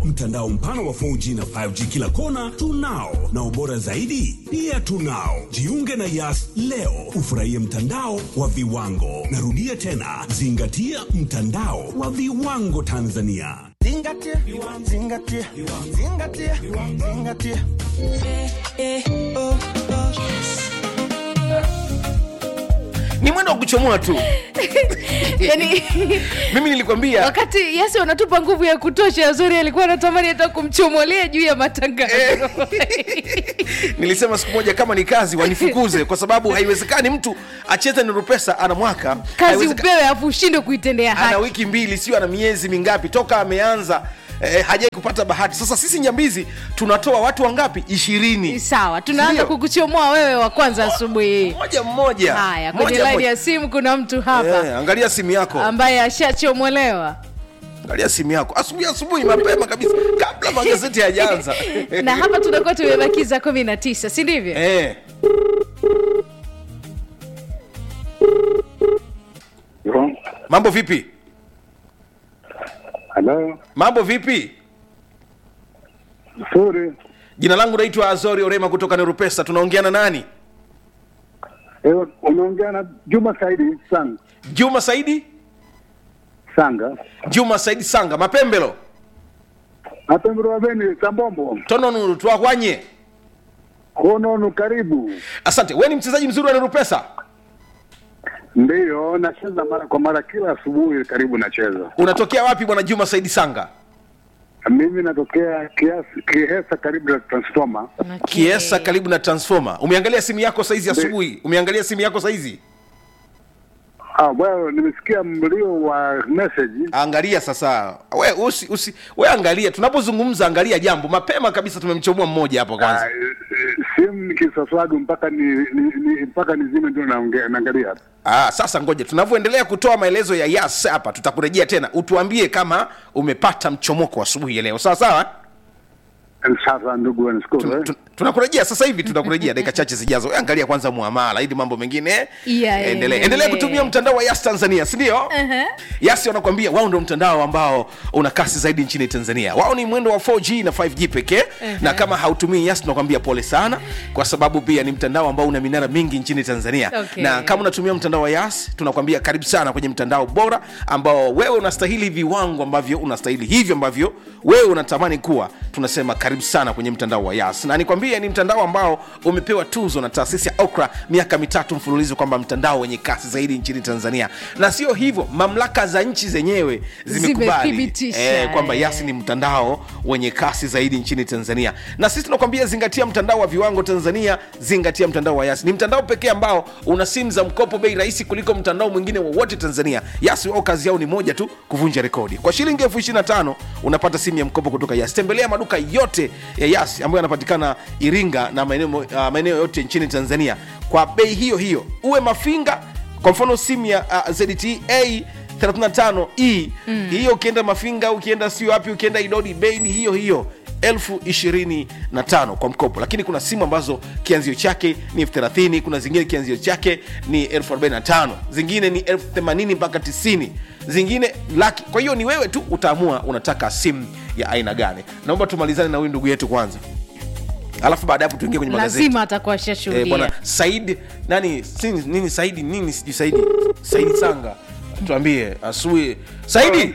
Mtandao mpana wa 4G na 5G kila kona tunao, na ubora zaidi pia tunao. Jiunge na Yas leo ufurahie mtandao wa viwango. Narudia tena, zingatia mtandao wa viwango Tanzania. Zingatia, zingatia, zingatia, zingatia. ni mwendo wa kuchomoa tu yani mimi nilikwambia wakati yasi wanatupa nguvu ya kutosha zuri alikuwa anatamani hata kumchomolea juu ya matangazo nilisema siku moja kama ni kazi wanifukuze kwa sababu haiwezekani mtu acheze nurupesa ana mwaka kazi Haiwezeka- upewe afu ushindwe kuitendea ana haki wiki mbili sio ana miezi mingapi toka ameanza eh, hajai kupata bahati sasa sisi nyambizi tunatoa watu wangapi ishirini sawa tunaanza Ndio. kukuchomoa wewe wa kwanza asubuhi hii moja mmoja haya kwenye Moja, laini moja. ya simu kuna mtu hapa Eh, angalia simu yako ambaye ashachomolewa angalia simu yako asubuhi asubuhi mapema kabisa kabla magazeti hayajaanza na hapa tunakuwa tumebakiza kumi na tisa si ndivyo eh. Yo, mambo vipi halo, mambo vipi nzuri. jina langu naitwa azori orema kutoka nerupesa tunaongeana nani Eh, unaongea na Juma Saidi Sanga. juma saidi Sanga. juma saidi sanga mapembelo Apembero beni Sambombo. tononuru twakwanye Kononu karibu. asante we ni mchezaji mzuri wa nerupesa Ndiyo, nacheza mara kwa mara kila asubuhi karibu nacheza. unatokea wapi bwana juma saidi sanga Mimi natokea kiasi Kiesa karibu na Transformer. Okay. kiesa karibu na transformer umeangalia simu yako saizi asubuhi umeangalia simu yako saizi Ah, well, nimesikia mlio wa message. angalia sasa we usi, usi we angalia tunapozungumza angalia jambo mapema kabisa tumemchomoa mmoja hapo Ah, kwanza eh, eh, simu nikisaswadu mpaka ni, ni, ni mpaka nizime ndio naongea naangalia hapa. ah, sasa ngoja tunavyoendelea kutoa maelezo ya yas hapa tutakurejea tena utuambie kama umepata mchomoko asubuhi ya leo sawa sawa Sasa ndugu wanashukuru eh. Tu- tunakurejea sasa hivi tunakurejea dakika chache zijazo We angalia kwanza muamala ili mambo mengine Yeah, endelee endelee. endelea kutumia mtandao wa yas tanzania sindio Uh-huh. yasi wanakuambia wao ndio mtandao ambao una kasi zaidi nchini tanzania wao ni mwendo wa 4g na 5g pekee na kama hautumii yas tunakwambia pole sana kwa sababu pia ni mtandao ambao una minara mingi nchini tanzania Okay. na kama unatumia mtandao wa yas tunakwambia karibu sana kwenye mtandao bora ambao wewe unastahili viwango ambavyo unastahili hivyo ambavyo wewe unatamani kuwa tunasema karibu sana kwenye mtandao wa yas na nikwambie ni mtandao ambao umepewa tuzo na taasisi ya okra miaka mitatu mfululizo kwamba mtandao wenye kasi zaidi nchini tanzania na sio hivyo mamlaka za nchi zenyewe zimekubali Zimethibitisha, eh, kwamba eh. yas ni mtandao wenye kasi zaidi nchini tanzania na sisi tunakwambia zingatia mtandao wa viwango tanzania zingatia mtandao wa yas ni mtandao pekee ambao una simu za mkopo bei rahisi kuliko mtandao mwingine wowote tanzania yas wao kazi yao ni moja tu kuvunja rekodi kwa shilingi elfu 25 unapata simu ya mkopo kutoka yas tembelea maduka yote ya yas ambayo yanapatikana iringa na maeneo uh, maeneo yote nchini tanzania kwa bei hiyo hiyo uwe mafinga kwa mfano simu ya uh, zta 35e mm. hiyo ukienda mafinga ukienda sio wapi ukienda idodi bei ni hiyo hiyo elfu ishirini na tano kwa mkopo lakini kuna simu ambazo kianzio chake ni elfu thelathini kuna zingine kianzio chake ni elfu arobaini na tano zingine ni elfu themanini mpaka tisini zingine laki kwa hiyo ni wewe tu utaamua unataka simu ya aina gani naomba tumalizane na huyu ndugu yetu kwanza alafu baada ya hapo tuingie kwenye magazeti lazima atakuwa Eh, ashashuhudia bwana said nani sini, nini saidi nini sijui saidi saidi sanga tuambie asubuhi saidi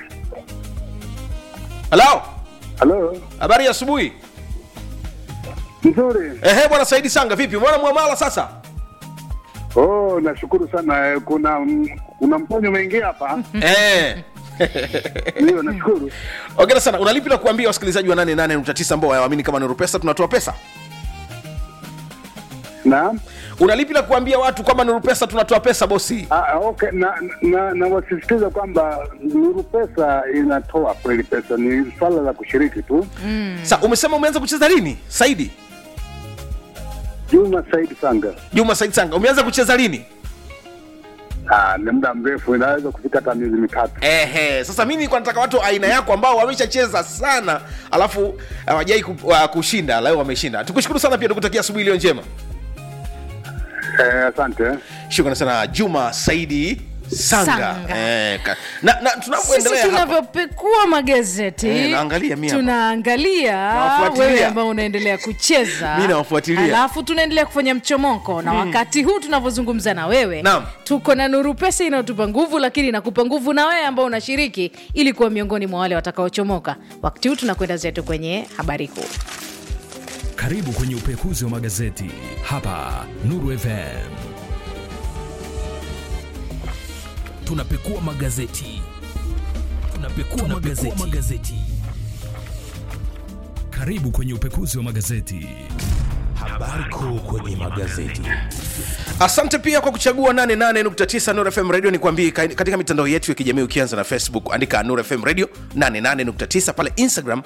halo Halo, habari ya asubuhi nzuri. ehe bwana saidi sanga vipi mwana mwamala sasa Oh, nashukuru sana. Eh, Kuna kuna mponyo umeingia hapa. eh. Ndio, nashukuru. ongera sana unalipi la kuambia wasikilizaji wa 88.9 ambao waamini kama nuru pesa tunatoa pesa Naam. unalipi la kuambia watu kwamba nuru pesa tunatoa pesa bosi Ah, ah, okay. Na, na, na wasisitiza kwamba Nuru Pesa inatoa kweli pesa, ni swala la kushiriki tu. sa umesema umeanza kucheza lini saidi Juma Said Sanga. juma saidi sanga umeanza kucheza lini Ah, ni muda mrefu, inaweza kufika hata miezi mitatu. Ehe, sasa mimi nilikuwa nataka watu aina yako ambao wameshacheza sana alafu hawajai ku, uh, kushinda leo wameshinda tukushukuru sana pia tukutakia asubuhi iliyo njema Eh, asante. shukrani sana juma saidi sanga, Sanga. Eh, ka- na, na sisi tunapoendelea hapa tunavyopekua magazeti Eh, naangalia mi hapa. tunaangalia Nawafuatilia. wewe ambao unaendelea kucheza Mi nawafuatilia. alafu tunaendelea kufanya mchomoko na wakati huu tunavyozungumza na wewe Naam. tuko na nuru pesa inayotupa nguvu lakini inakupa nguvu na wewe ambao unashiriki ili kuwa miongoni mwa wale watakaochomoka wakati huu tunakwenda zetu kwenye habari kuu Karibu kwenye upekuzi wa magazeti hapa Nuru FM. Tunapekua magazeti, tunapekua, magazeti. magazeti. Karibu kwenye upekuzi wa magazeti. Habari kuu kwenye magazeti. asante pia kwa kuchagua 88.9 Nuru FM radio nikwambie ka- katika mitandao yetu ya kijamii ukianza na facebook andika Nuru FM radio 88.9 pale instagram